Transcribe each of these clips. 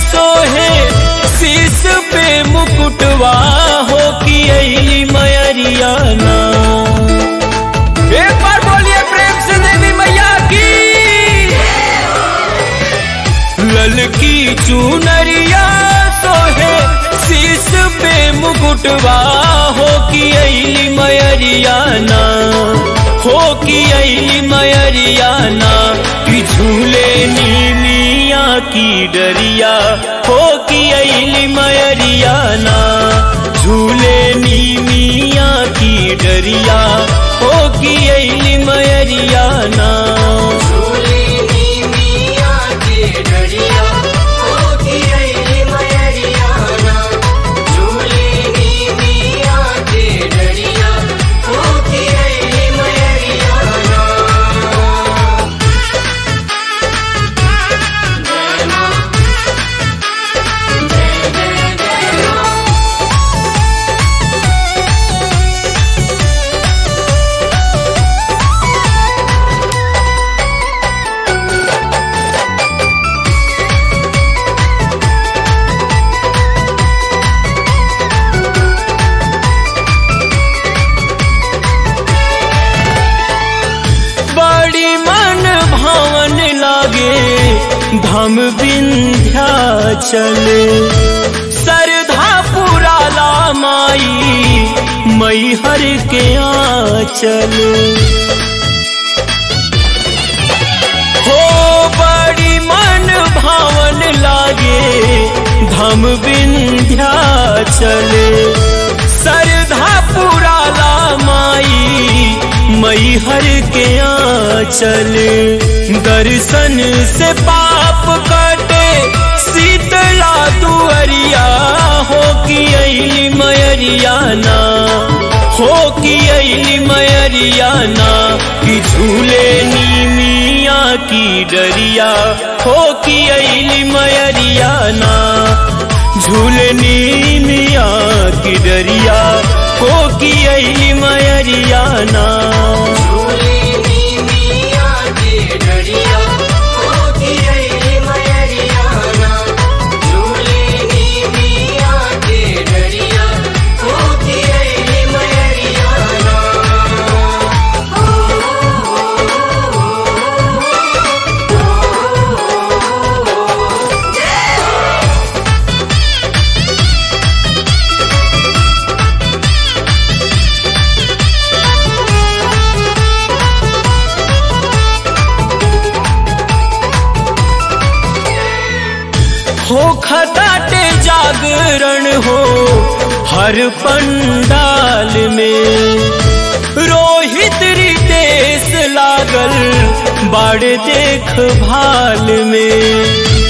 सोहे शीस पे मुकुटवा हो कि अली मयरिया ना एक बार बोलिए प्रेम से देवी मैया की ललकी चुनरिया सोहे शीस पे मुकुटवा हो कि अली मयरिया ना हो कि अली मयरिया ना कि झूले नीमिया की डरिया हो कि अली मयरिया ना झूले नीमिया की डरिया हो कि अली मयरिया ना झूलेनी मिया के डरिया होती रही मयरिया ना झूलेनी मिया के डरिया होती रही मयरिया ना जय मां जय जय जय मां बड़ी मन भावन लागे धाम विंध्याचल सरधा पुराला माई मैहर के आंचल हो बड़ी मन भावन लागे धाम विंध्याचल सरधा पुराला माई मैहर के आंचल दर्शन से पाप कटे शीतला दुअरिया हो कि अली मयरिया ना हो कि अली मयरिया ना कि झूले नीमिया की डरिया हो कि अली मयरिया ना झूले नीमिया की डरिया हो कि अली मयरिया ना झूलेनी मिया के डरिया होती रही मयरिया ना झूलेनी मिया के डरिया होती रही मयरिया ना हो खटाटे जागरण हो हर पंडाल में रोहित रितेश लागल बाड़ देख भाल में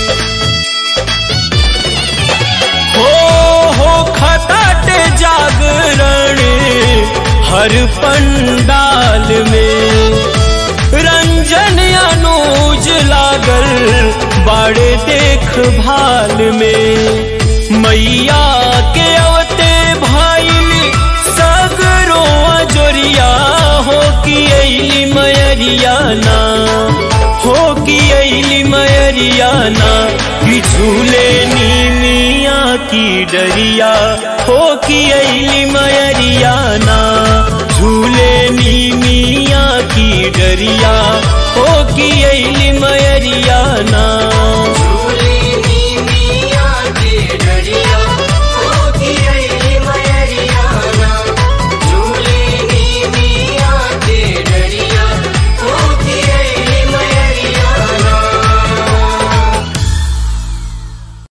हो हो खटाटे जागरण हर पंडाल में रंजन अनुज लागल बाड़े देख भाल में मैया के अवते भाईल सगरो अजोरिया हो कि अली मयरिया ना हो कि अली मयरिया ना कि झूले नीमिया की डरिया हो कि अली मयरिया ना झूले नीमिया की डरिया हो कि अली मयरिया ना